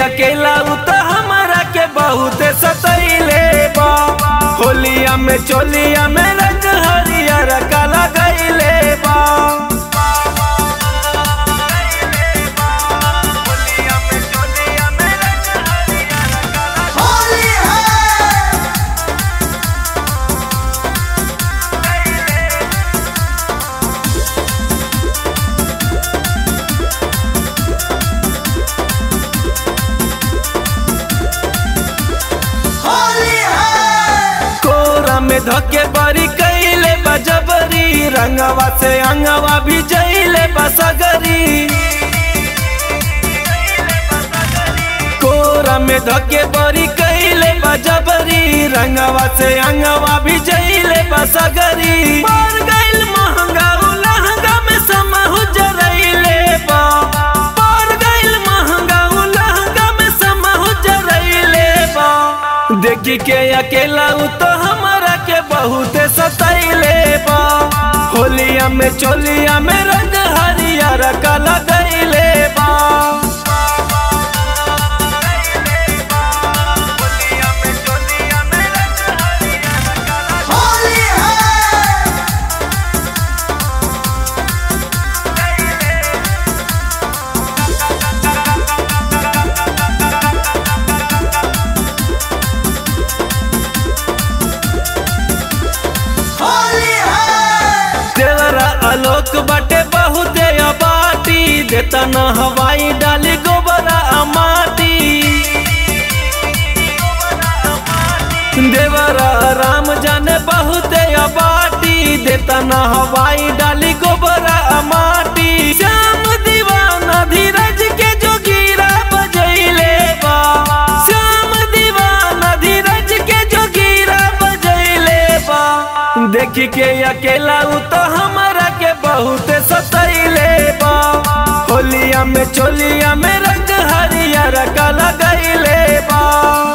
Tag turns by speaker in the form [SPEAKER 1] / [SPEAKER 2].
[SPEAKER 1] अकेला उ त हमरा के बहुत सतैले बा होलिया में चोलिया में रंग हरियर काला गईले बा
[SPEAKER 2] होली है होली है
[SPEAKER 1] कोरा में धके बरी कैले बजबरी रंगवा से अंगवा भी जैले बसगरी कोरा में धके बरी कैले बजबरी रंगवा से अंगवा भी जैले बसगरी मर गइल महंगा उ लहंगा में समहु जरैले बा मर गइल महंगा उ लहंगा में समहु जरैले बा देखी के अकेला उ तो हमरा के बहुत सतैले बा होलिया में चोलिया में रंग हरियर काला गईले बा
[SPEAKER 2] होली है होली है
[SPEAKER 1] देवरा आलोक बाटे बहुत अबाटी देता न हवाई डाली गोबरा माटी देवरा राम जाने बहुत अबाटी देता न हवाई डाली गोबरा माटी श्याम दीवाना धीरज के जो गिरा बजैले बा श्याम दीवाना धीरज के जो गिरा बजैले बा देखी के अकेला उ तो हमरा के बहुत सतैले बा होलिया में चोलिया में रंग हरियर काला गईले बा